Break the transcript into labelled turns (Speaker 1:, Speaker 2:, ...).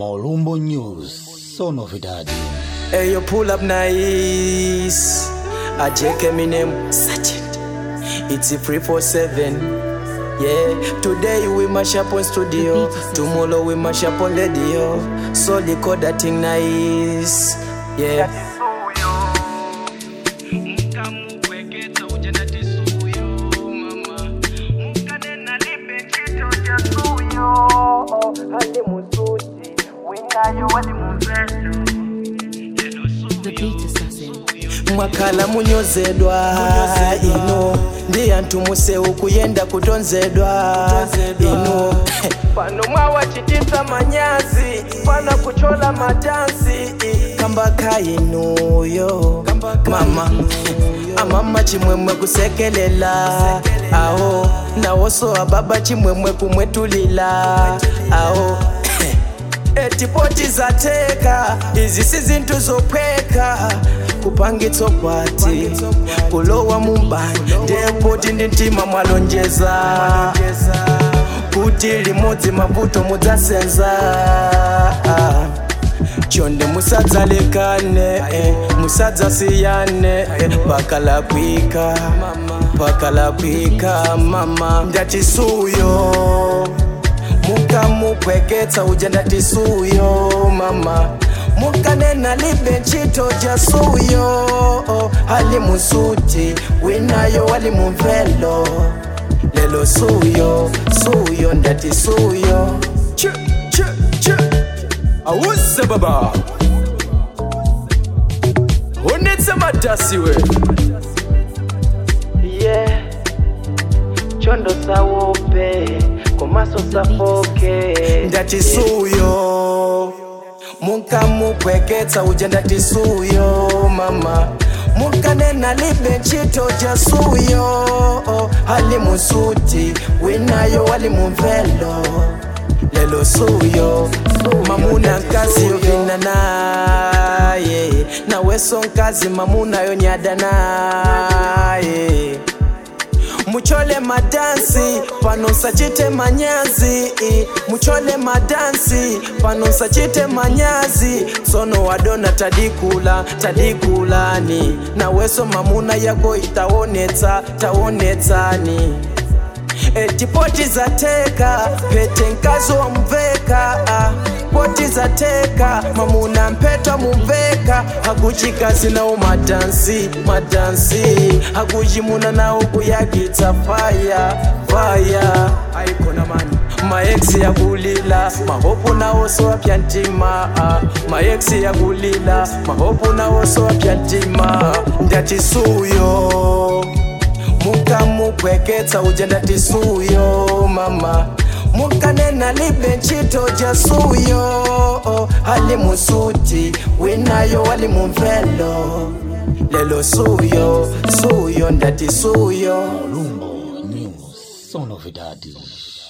Speaker 1: Molumbo News, so novidade.
Speaker 2: Hey, you pull up nice. I check me name Sergeant. It's a free for seven. Yeah, today we mash up on studio. Tomorrow we mash up on radio. So they call that thing nice. Yeah.
Speaker 3: The beat assassin.
Speaker 2: mwakhala munyozedwa ino ndi anthu museu kuyenda kutonzedwa ino pano mwawachitisa manyazi pana kuchola madansi kambaka inuyo mama amama chimwemwe kusekelela aho nawoso ababa chimwemwe kumwetulila aho etipoti zateka izi si zinthu zophweka kupangitso kwati kulowa mumbani ndepoti ndi mtima mwalonjeza kuti limodzi mavuto mudzasenza chonde musadzalekane eh, musadzasiyane eh, pakalakwika pakalakwika mama ndatisuyo mukamupweketsa uja ndatisuyo mama mukanena libe ntchito ja suyo ali musuti winayo wali mumvelo lelo suyo suyo ndati suyo Ch, ch, ch. awuze baba unetse madasiwe yeah chondo sawope komaso safoke ndati suyo mukamupweketsa uja ndati suyo mama mukanena libe ntchito ja suyo ali musuti winayo wali mumvelo lelo suyo mamuna nkazi yovina naye naweso nkazi mamuna yonyada naye muchole madansi pano nsachite manyazi muchole madansi pano nsachite manyazi tsono wadona tadikula tadikulani naweso mamuna yako itaonetsa taonetsani etipoti zateka pete nkazi wamveka ah. poti zateka mamuna mpetwa mumveka hakuchikazi nawo madansi madansi hakuchimuna nawo kuyakitsa faya faya aikona mani maeksi yakulila mahopu nawo sowapya ntima ah. maeksi yakulila mahopu nawo sowapya ntima ndati suyo mukamupweketsa uja ndati suyo mama mukanena libe ntchito ja suyo ali musuti winayo wali mumvelo lelo suyo suyo ndati suyo
Speaker 1: Molumbo News, so novidade.